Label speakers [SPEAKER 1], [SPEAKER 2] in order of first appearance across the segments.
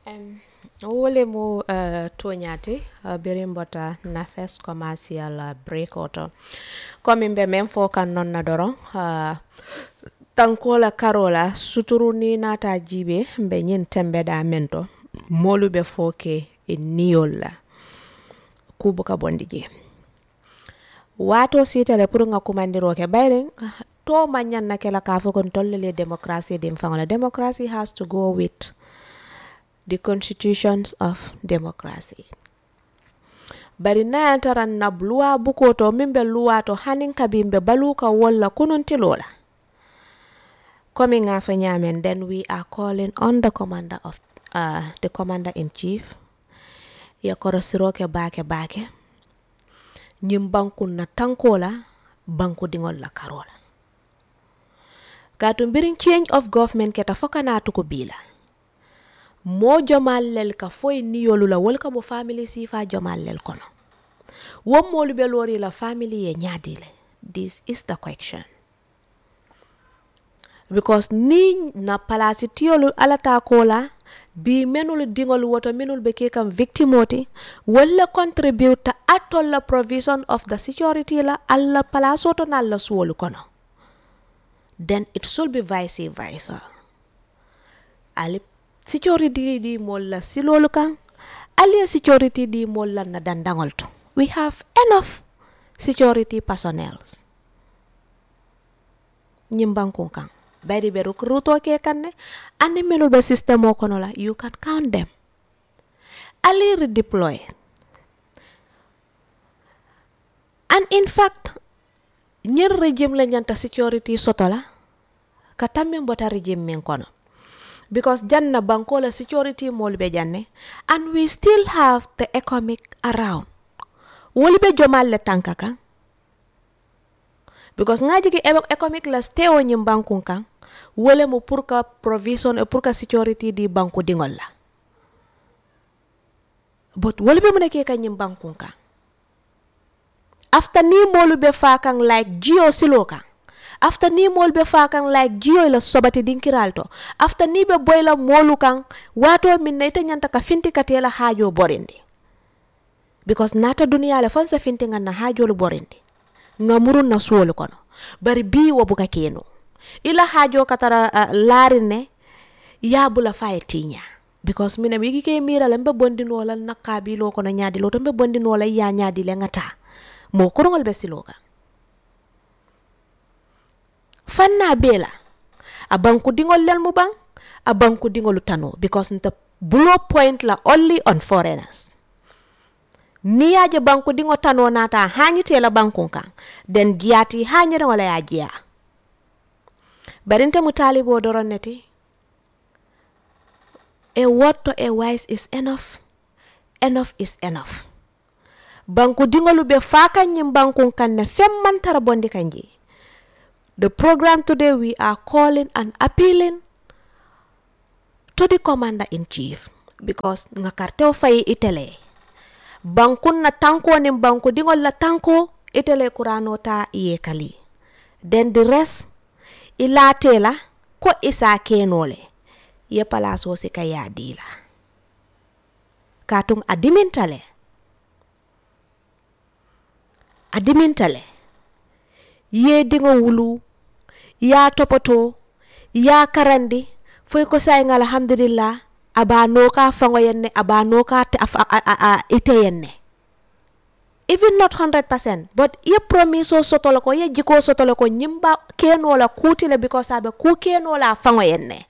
[SPEAKER 1] Um, wole mu uh, toñati uh, biri mbota nafes commercial uh, break oto komin be men fo kan non na doron uh, tankola karola suturu ni nata jibe mbe nyin tembe da mento molu be fo ke e niyol la kubu ka bondi je wato sitale pour nga kumandiro ke bayrin to manyan na kela ka fo kon tollele democracy dim fangola democracy has to go with the constitutions of democracy bari nayantaran na luwa buko to min be luwa to hanin kabin be baluka walla kununtilola coming after nyamen then we are calling on the commander of uh, the commander in chief ya korosiroke bake bake ñim banku na tankola banku dingol la karola gatu mbirin change of government keta fokana tuko bila mo jomallel ka foye niyolu la wol ka mo family sifa jomallel kono won molu be lori la family ye ñaadile this is the question because ni na palasi tiyolu alata kola bi menul dingol woto minul be ke kam victimoti walla contribute atol la provision of the security la alla palaso to na la suwolu kono then it should be vice versa ali security di mol la silolu kan ali security di mol la na dandangol to we have enough security personnel nyimbankun kan bari be ruto ke kanne andi melul be system o kono la you can count them ali redeploy and in fact ñer regime la ñanta security soto la ka tammin bota regime min kono because janna banko la security mol be janne and we still have the economic around woli be jomal le tanka kan because ngaji ki economic la stay o nyim bankun kan wole mo pour ka provision e pour ka security di banku dingol la but wole be mo ke ka nyim bankun kan after ni molu be fa kan like jio silo kan after ni mol be fa kan like jio la sobati dinkiral to after ni be boy la molu kan wato min ne ita nyanta ka finti katela hajo borindi because nata duniya la fansa finti ngan na hajo lu borindi ngamurun na suwolu kono bari bi wo buka keno ila hajo katara uh, larin ne ya bula faye tinya because mina mi ke mira la mbe bondi no la nakabi lo kono nyaadi lo to mbe bondi no la ya nyaadi le ngata mo kurungol be siloga fanna bela a banku dingol lel mu bang a banku dingolu tano because the blow point la only on foreigners ni yaje banku dingo tano nata hanyite la banku kan den jiyati hanyere wala ya jiya barinte mu talibo doron neti a word to a wise is enough enough is enough banku dingolu be fakan nyim banku kan ne femman tara bondi kanji the program today we are calling and appealing to the commander in chief because nga karteo fayi itele bankun na tanko nin banku dingol la tanko itele kurano ta iye kali then the rest ilate la ko isa kenole ye palaso si ka yadila katung adimintale adimintale ye dingo wulu ya topoto ya karandi foy ko say ngal alhamdulillah aba noka fango yenne aba noka te a, a, a, a, ite yenne even not 100% but ye promise o sotolo ko ye jiko sotolo ko nyimba keno la kutile because abe ku keno la fango yenne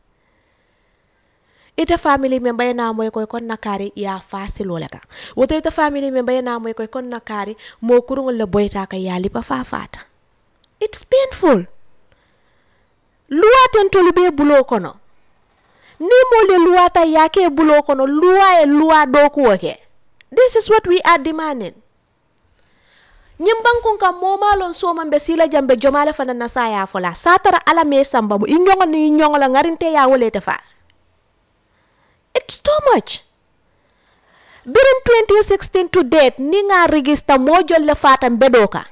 [SPEAKER 1] ite family member yana moy koy kon nakari ya fasilo le ka woto ite family member yana moy koy kon nakari mo kurungol le boyta ka yali pa fa fata it's painful luwa tentolu be bulo kono ni mole luwa ta yake bulo kono luwa e luwa do kuwoke this is what we are demanding ñimbankun kam momalon soman be sila jambe jomale fana na saya fola satara ala me samba mu inyongo ni inyongo la ngarinte ya wolete fa it's too much birin 2016 to date ni nga register mo jolle fata mbedoka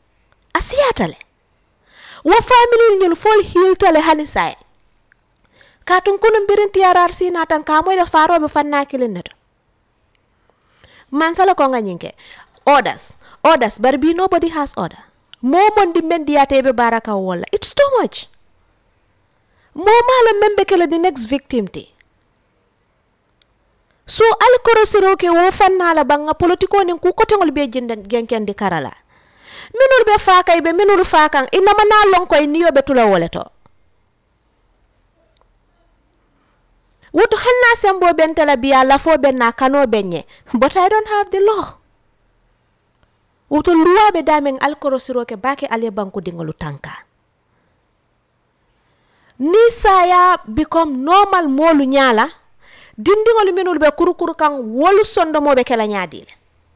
[SPEAKER 1] asiyatale wo family ñul fol hiltale hani say katun kunun birin TRRC na tan ka moy da faro be fanna kilin neto man sala ko nga nyinke orders orders but be nobody has order mo mon di men diate be baraka wala it's too much mo mala membe kala the next victim te so alkoro siro ke wo fanna la banga politiko nin ku kotengol be jinden genken di karala minul be fakay be minul fakan inama na lon koy niyo be tula wole to woto hanna sembo bentela biya lafo ben na kano benye but i don't have the law woto luwaɓe damen alkoro siroke bake aliye banku dingolu tanka ni saya become normal molu ñala dindigolu minul ɓe kurukuru kan wolu sondomoɓe kela ñadile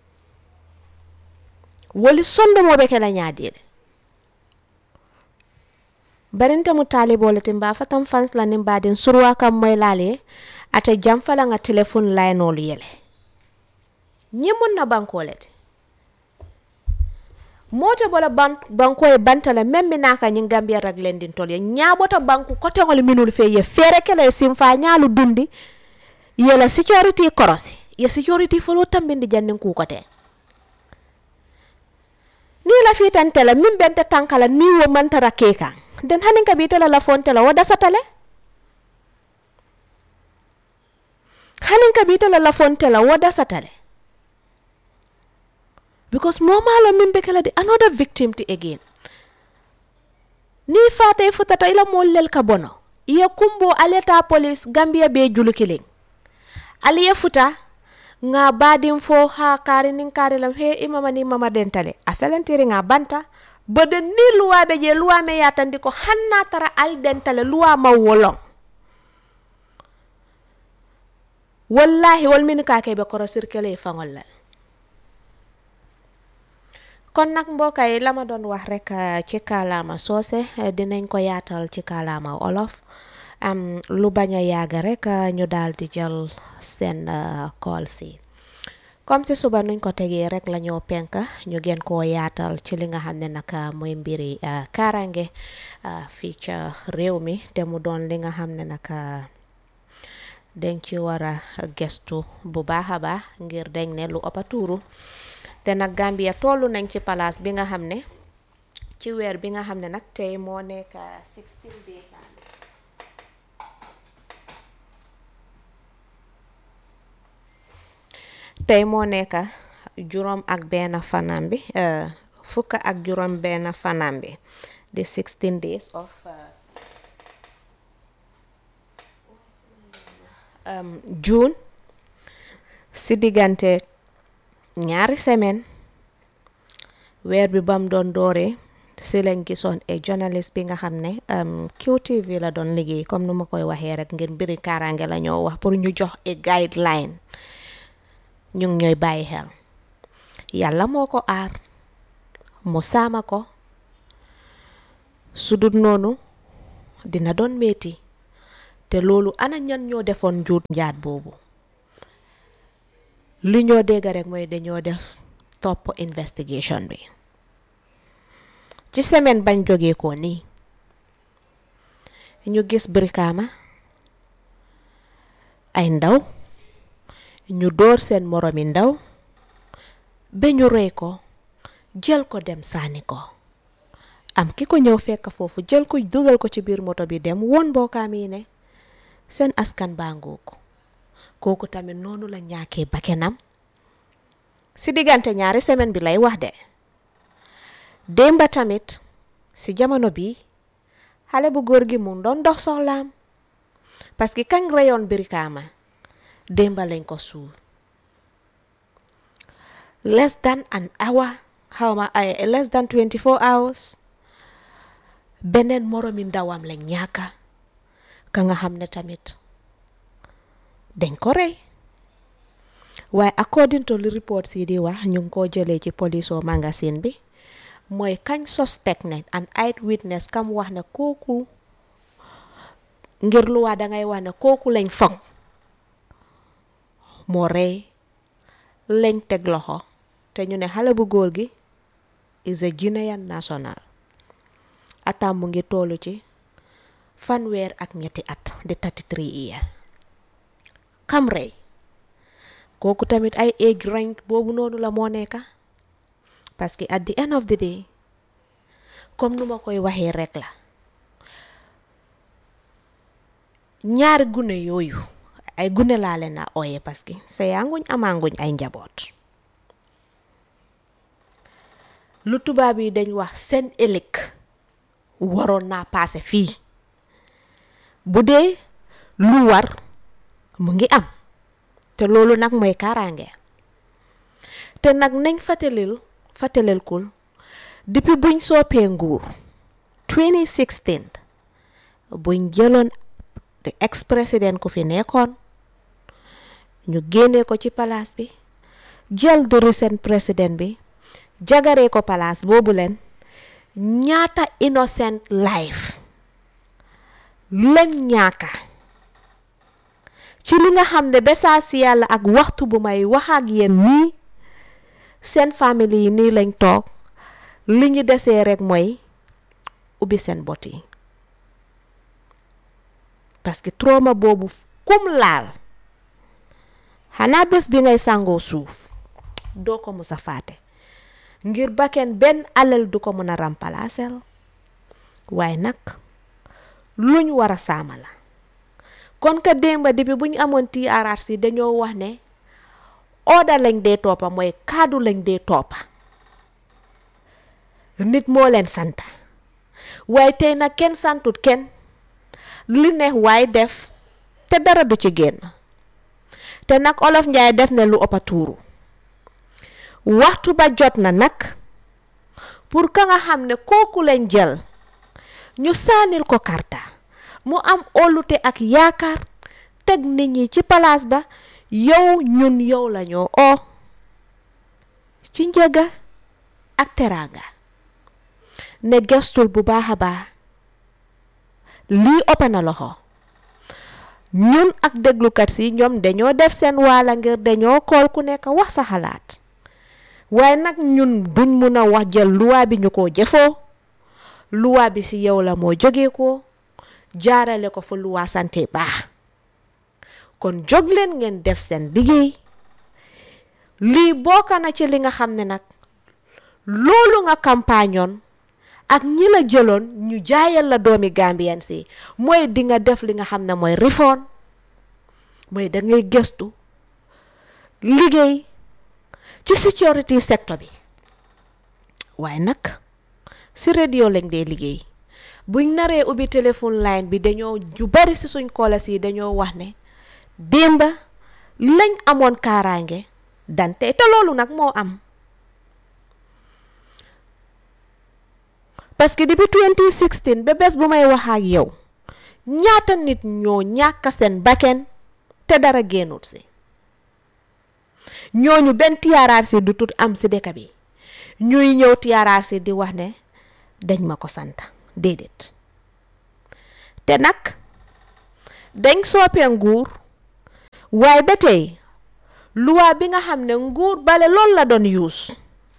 [SPEAKER 1] woli sondomoɓe kela ñadile barinte mu talibole tin ba fatan fans la nin baden surwa kam moy lale ate jamfala nga telephone laynolu yele ñimun na bankolete moto bola ban banko e bantala memmi naka ñi gambia rag lendin tol ye ñabota banku kotengol minul fe ye fere kele simfa ñalu dundi yela security korosi ye security folo tambindi jannin ku kote ni la fitantela min bente tankala ni wo mantara kekan den hanin ka bitela la fontela wo dasatale hanin ka bitela la fontela wo dasatale because momalo min be kala de another victim ti again ni fata futata ila mollel ka bono iya kumbo aleta police gambia be julu kiling aliye futa nga badin fo ha kari nin kari lam he imama ni mama dentale a felentiri nga banta bode ni luwa be je luwa me yatandi ko hanna tara al dentale luwa ma wolong wallahi wal min ka ke be koro sirkele fangol la kon nag mbokk yi la ma doon wax rek ci kaalaama soose dinañ ko yaatal ci kaalaama olof am lu bañ a yàgg rek ñu daal di jël seen call si comme ci suba nuñ ko tegee rek la ñoo penk ñu gën koo yaatal ci li nga xam ne nag mooy mbiri kaaraange fii ca réew mi te mu doon li nga xam ne nag dañ ci war a gestu bu baax a baax ngir dañ ne lu ëpp a tuuru te nag Gambia tollu nañ ci palaas bi nga xam ne ci weer bi nga xam ne nag tey moo nekk 16 décembre tey moo nekk juróom ak benn fanam bi fukk ak juróom benn fanam bi di 16 days of June si diggante ñaari semaine weer bi bam doon dooree si lañ gisoon e journaliste bi nga xam ne QTV la doon liggéey comme nu ma koy waxee rek ngir mbiri kaaraange la ñoo wax pour ñu jox e guideline ñu ngi ñooy bàyyi xel yàlla moo ko aar mu saama ko su dul noonu dina doon metti te loolu ana ñan ñoo defoon njuut njaat boobu li ñoo dégg rek mooy dañoo def topp investigation bi ci semaine bañ jógee ko nii ñu gis Brikama ay ndaw ñu dóor seen moromi ndaw ba ñu rey ko jël ko dem sànni ko am ki ko ñëw fekk foofu jël ko dugal ko ci biir moto bi dem woon mbokkaam yi ne seen askan baa ngooku kooku tamit noonu la ñàkkee bakkenam si diggante ñaari semaine bi lay wax de démba tamit si jamono bi xale bu góor gi mu doon dox soxlaam parce que kañ reyoon Brikama démba lañ ko suul less than an hour xawma ay less than 24 hours beneen moromi ndawam lañ ñàkka ka nga xam ne tamit dañ ko rey waaye according to li report yi di wax ñu ngi ko jëlee ci police o magazine bi mooy kañ suspect ne an eye witness kam wax ne kooku ngir lu waa dangay wax ne kooku lañ foŋ moo rey lañ teg loxo te ñu ne xale bu góor gi is a Guinean national atam mu ngi tollu ci fanweer ak ñetti at di 33 year kam rey kooku tamit ay age range boobu noonu la moo nekka parce que at the end of the day comme nu ma koy waxee rek la ñaari gune yooyu ay gune laa leen a ooye parce que sa yaanguñ amaanguñ ay njaboot lu tubaab yi dañ wax seen ëllëg waroon naa paase fii bu dee lu war mu ngi am te loolu nag mooy kaaraange te nag nañ fàttalil fàttalil kul depuis buñ soppee nguur 2016 buñ jëloon ex président ku fi nekkoon ñu génnee ko ci palaas bi jël du recent président bi jagaree ko palaas boobu leen ñaata innocent life leen ñaaka ci li nga xam ne besaa si yàlla ak waxtu bu may wax ak yéen nii seen famille yi nii lañ toog li ñu desee rek mooy ubbi seen bot yi parce que trauma boobu kum laal xanaa bés bi ngay sàngoo suuf doo ko mus a faate ngir bakken benn alal du ko mën a remplacer waaye nag luñ war a saama la kon ka démba depuis bu ñu amoon TRRC dañoo wax ne order lañ dee toppa mooy kaddu lañ dee toppa nit moo leen sant waaye tey nag kenn santut kenn li neex waay def te dara du ci génn te nag olof njaay def ne lu ëppa tuuru waxtu ba jot na nag pour ka nga xam ne kooku leen jël ñu saanil ko karta mu am óolute ak yaakaar teg nit ñi ci palaas ba yow ñun yow lañoo oo ci njëga ak teraanga ne gestul bu baax a baax lii ëpp na loxo ñun ak déglukat si ñoom dañoo def seen waala ngir dañoo kool ku nekk wax sa xalaat waaye nag ñun duñ mun a wax jël luwaa bi ñu ko jëfoo luwaa bi si yow la moo jógee ko jaarale ko fa luwaa sante baax kon jóg leen ngeen def seen liggéey lii bokk na ci li nga xam ne nag loolu nga campagnoon ak ñi la jëloon ñu jaayal la doomi Gambien si mooy di nga def li nga xam ne mooy reform mooy da ngay gëstu liggéey ci security sector bi waaye nag si radio lañ dee liggéey buñ naree ubbi téléphone line bi dañoo ju bari si suñ koolas yi dañoo wax ne démba lañ amoon kaaraange dante te loolu nag moo am parce que depuis 2016 ba bés bu may wax ak yow ñaata nit ñoo ñàkk seen bakken te dara génnut si ñooñu benn TRRC du tut am si dëkk bi ñuy ñëw TRRC di wax ne dañ ma ko sant déedéet te nag dañ soppee nguur waaye ba tey luwaa bi nga xam ne nguur bale loolu la doon yuus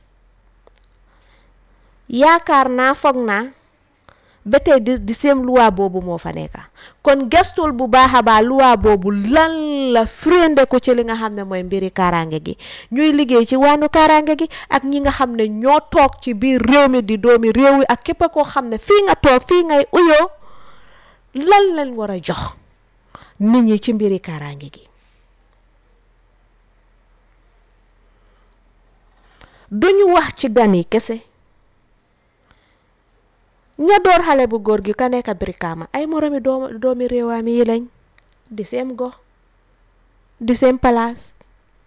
[SPEAKER 1] yaakaar naa foog naa ba tey di di seen luwaa boobu moo fa nekka kon gestul bu baax a baax luwaa boobu lan la firnde ko ci li nga xam ne mooy mbiri kaaraange gi ñuy liggéey ci wàllu kaaraange gi ak ñi nga xam ne ñoo toog ci biir réew mi di doomi réew mi ak képp koo xam ne fii nga toog fii ngay uyoo lan lañ war a jox nit ñi ci mbiri kaaraange gi duñu wax ci gan yi kese ña door xale bu góor gi ka nekk Brikama ay moromi doomi doomi réewaami yi lañ di seen gox di seen palaas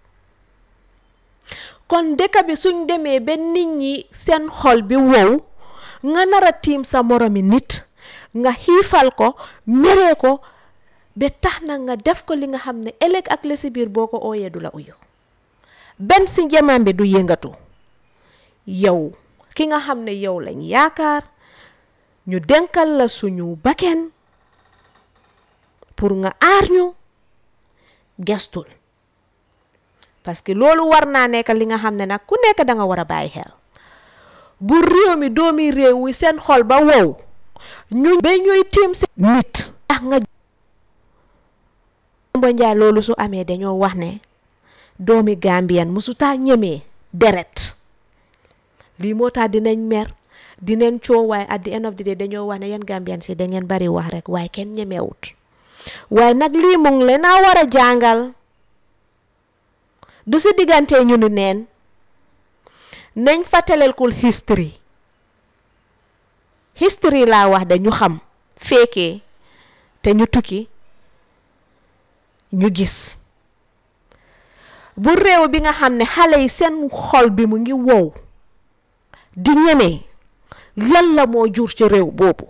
[SPEAKER 1] kon dëkk bi suñ demee ba nit ñi seen xol bi wow nga nar a tiim sa moromi nit nga xiifal ko meree ko ba tax na nga def ko li nga xam ne ëllëg ak la si biir boo ko ooyee du la uyu benn si njamaam bi du yëngatu yow ki nga xam ne yow lañ yaakaar ñu denkal la suñu bakken pour nga aar ñu gestul parce que loolu war naa nekk li nga xam ne nag ku nekk da nga war a bàyyi xel bu réew mi doomi réew wi seen xol ba wow ñu ba ñuy tiim si nit ndax nga mbo njaay loolu su amee dañoo wax ne doomi Gambien musutaa ñemee deret lii moo tax dinañ mer dinañ coow waaye at the end of the day dañoo wax ne yéen Gambien si da ngeen bari wax rek waaye kenn ñemewut waaye nag lii mu ngi leen a war a jàngal du si diggante ñu ni neen nañ fàttalekul history history laa wax de ñu xam fekkee te ñu tukki ñu gis bu réew bi nga xam ne xale yi seen xol bi mu ngi wow di ñeme lan la moo jur ci réew boobu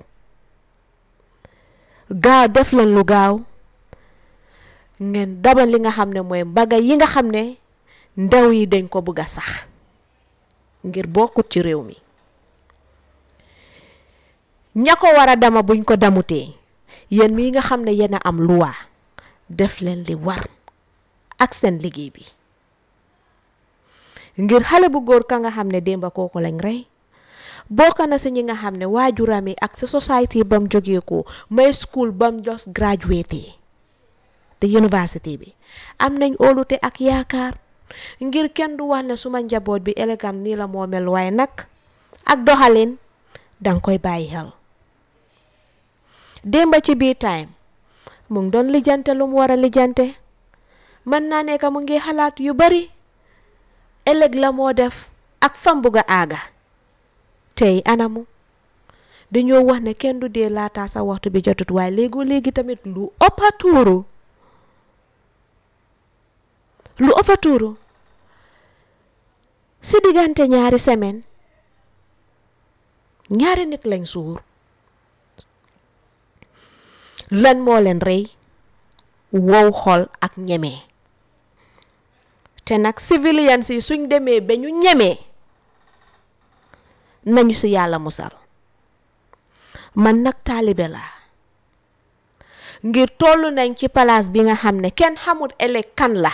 [SPEAKER 1] gaaw def leen lu gaaw ngeen dabal li nga xam ne mooy mbaga yi nga xam ne ndaw yi dañ ko bëgg a sax ngir bokkut ci réew mi ña ko war a dama buñ ko damutee yéen mii nga xam ne yéen a am luwaa def leen li war ak seen liggéey bi ngir xale bu góor ka nga xam ne démba kooku lañ rey bokk na si ñi nga xam ne waajuram yi ak sa society bam jógee ko may school bam just graduate te university bi am nañ óolute ak yaakaar ngir kenn du wax ne suma njaboot bi elegam nii la moo mel waaye nag ak doxalin danga koy bàyyi xel démba ci biir time mu ngi doon lijjante lu mu war a lijjante mën naa nekk mu ngi xalaat yu bari ëllëg la moo def ak fam bugg a aaga tey anamu dañoo wax ne kenn du dee laata sa waxtu bi jotut waaye léegoo léegi tamit lu ëpp a tuuru lu ëpp a tuuru si diggante ñaari semaine ñaari nit lañ suur lan moo leen rey wow xol ak ñeme te nag civilians yi suñ demee ba ñu ñemee nañu si yàlla musal man nag taalibe laa ngir tollu nañ ci palaas bi nga xam ne kenn xamut ëllëg kan la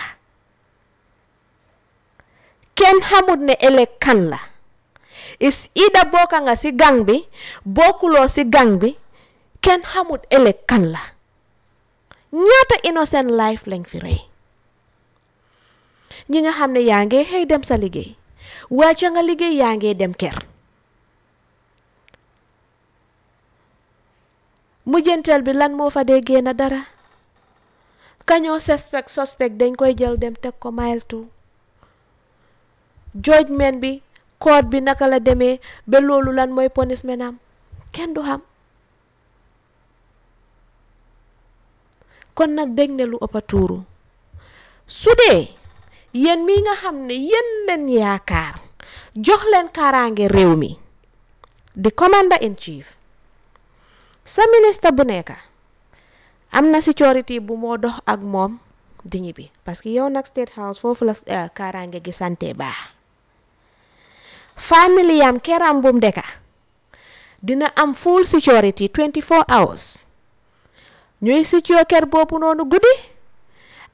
[SPEAKER 1] kenn xamut ne ëllëg kan la is ida bokka nga ci gang bi bokkuloo ci gang bi kenn xamut ëllëg kan la ñaata innocent life lañ fi rey ñi nga xam ne yaa ngi xëy dem sa liggéey wàcca nga liggéey yaa ngi dem kër mujjanteel bi lan moo fa dee génn dara kañoo suspect suspect dañ koy jël dem teg ko mile two judgment bi court bi naka la demee ba loolu lan mooy punishment am kenn du xam kon nag dégg ne lu ëpp a tuuru su dee yéen mi nga xam ne yéen leen yaakaar jox leen kaaraange réew mi di commander in chief sa ministre bu nekk am na sécurité bu moo dox ak moom di ñibbi parce que yow nag state house foofu la kaaraange gi sante baax famille yam keram bum deka dina am full security 24 hours ñuy secure kër boobu noonu guddi